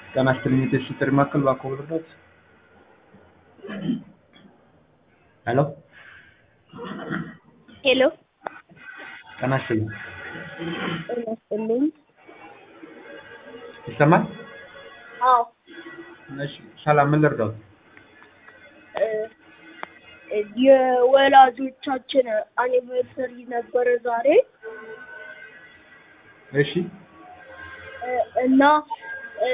ጤና ይስጥልኝ የቴስት ጥሪ ማዕከል እባክዎ ልርዳዎት? ሄሎ ሄሎ ጤና ይስጥልኝ ጤና ይስጥልኝ። ይሰማል? አዎ እሺ ሰላም ምን ልርዳዎት? እ የወላጆቻችን አኒቨርሰሪ ነበረ ዛሬ እሺ እ እና እ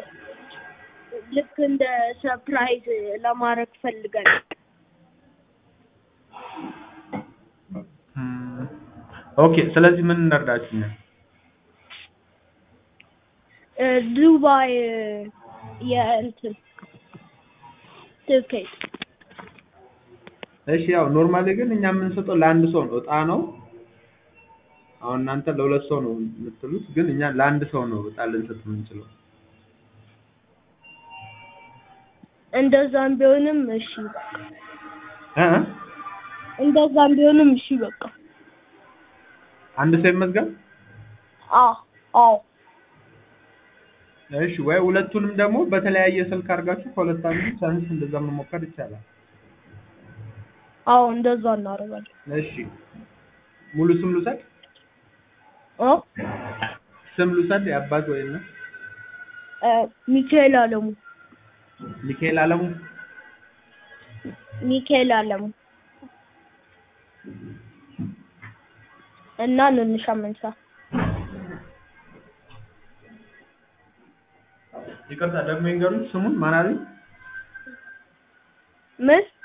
ልክ እንደ ሰርፕራይዝ ለማድረግ ፈልገን እም፣ ኦኬ ስለዚህ ምን እንርዳችሁ እኛ? እ ዱባይ የእንትን ትኬት እሺ ያው ኖርማሊ ግን እኛ የምንሰጠው ለአንድ ሰው ነው፣ እጣ ነው። አሁን እናንተ ለሁለት ሰው ነው የምትሉት፣ ግን እኛ ለአንድ ሰው ነው እጣ ልንሰጥ የምንችለው። እንደዛም ቢሆንም እሺ እ እ እንደዛም ቢሆንም እሺ በቃ አንድ ሰው ይመዝገብ። አዎ አዎ እሺ ወይ ሁለቱንም ደግሞ በተለያየ ስልክ አድርጋችሁ ከሁለት አንዱ ቻንስ እንደዛ መሞከር ይቻላል። አዎ እንደዛ እናደርጋለን። እሺ ሙሉ ስም ልውሰድ? እ ስም ልውሰድ? የአባት ወይ እናት? እ ሚካኤል አለሙ ሚካኤል አለሙ። ሚካኤል አለሙ እና ንንሻ መንሳ ይቅርታ ደግሞ ይንገሩኝ ስሙን ማን አሉኝ? ምን